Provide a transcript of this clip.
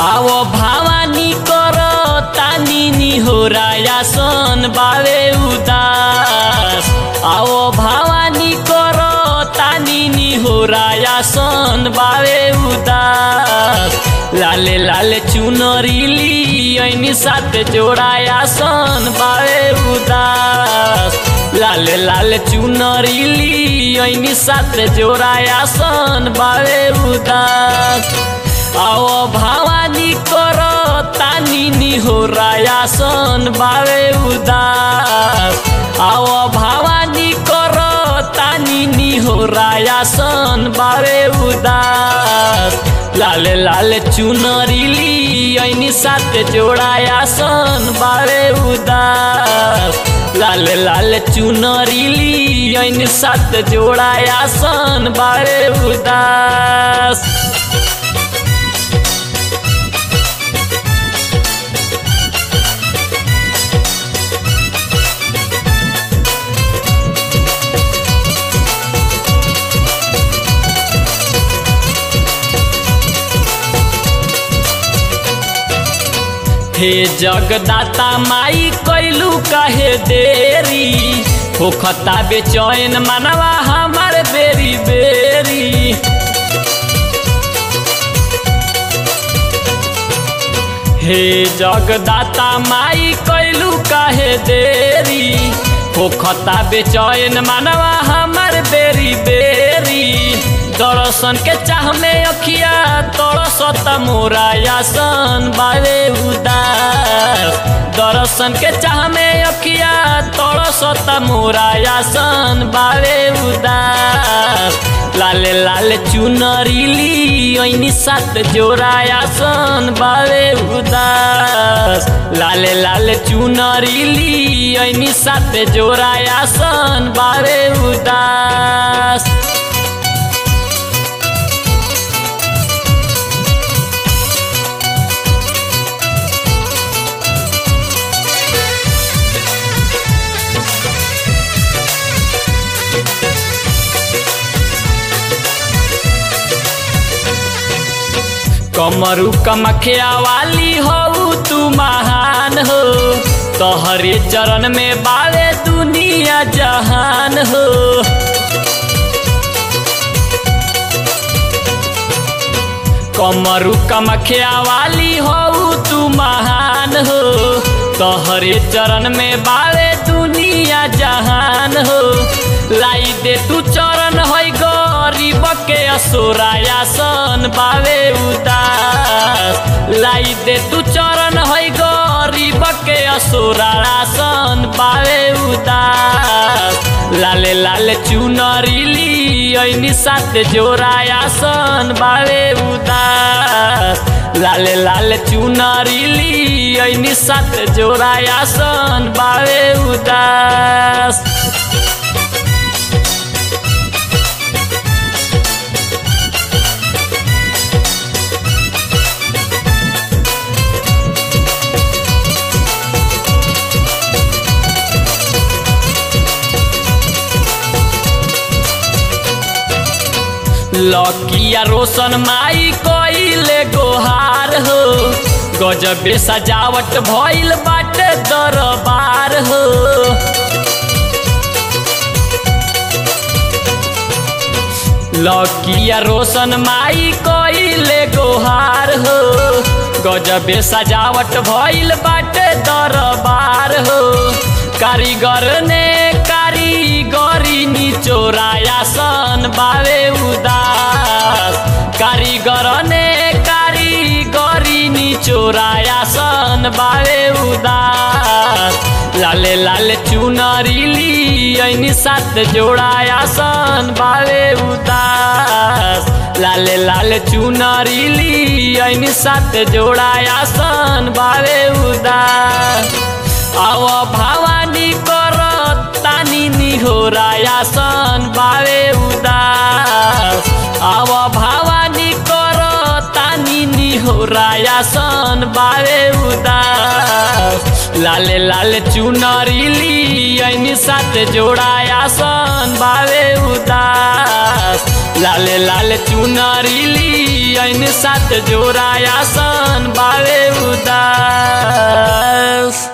आवो भावानी कर तानी निहोराया सन बावे उदास आवो भावानी कर तानी निहोराया सन बावे उदास लाले लाले चुनरीली ऐनी साथ जोड़ाया सन बावे उदास लाले लाले चुनरीली ऐनी साथ जोड़ाया सन बावे उदास आओ भावानी कर तानी निहोराया सन बावे उदास आओ भावानी कर तानी निहोराया सन बावे उदास लाले लाले चुनरीली ऐनी साथ जोड़ाया सन बावे उदास लाले लाले चुनरीली ऐनी साथ जोड़ाया सन बावे उदास हे जगदाता माई कैलू काहे देरी होखता बेचैन मनवा हमार बेरी बेरी हे जगदाता माई कैलू काहे देरी होखता बेचैन मनवा हमार बेरी बेरी दर्शन के चाह में अखिया तरसत मोरा यासन बावे उदास दर्शन के चाह में अखिया तरसत मोरा यासन बावे उदास लाले लाले चुनरीली ऐनी साथ जोड़ायासन बावे उदास लाले लाले चुनरीली ऐनी साथ जोड़ायासन बावे उदास कमरू कमखिया वाली हो तू महान हो तोहरे चरण में बावे दुनिया जहान हो कमरू कमखिया वाली हो तू महान हो तोहरे चरण में बावे दुनिया जहान हो लाई दे तू चरण है गरीब के असोराया सन बावे उदास लाई दे तू चरण है गरीब के असोराया सन बावे उदास लाले लाले चुनरीली ऐनी साथ जोड़ाया सन बावे उदास लाले लाले चुनरीली ऐनी साथ जोड़ाया सन बावे उदास लकिया रोशन माई कोइले गोहार हो गजबे सजावट भइल बाटे दरबार हो लकिया रोशन माई कोइले गोहार हो गजबे सजावट भइल बाटे दरबार हो कारीगर ने कारीगरी निचोराया सन बावे उदास कारीगर ने कारीगरी निचोराया सन बावे उदास लाले लाले चुनरीली ऐनी साथ जोड़ाया सन बावे उदास लाले लाले चुनरीली ऐनी साथ जोड़ाया सन बावे उदास आव भावानी कर तानी निहोराया सन बावे उदास आव भावानी कर तानी निहो जोराया सन बावे उदास लाले लाले चुनरी ली ऐनी साथ जोड़ाया सन बावे उदास लाले लाले चुनरी ली ऐनी साथ जोड़ाया सन बावे उदास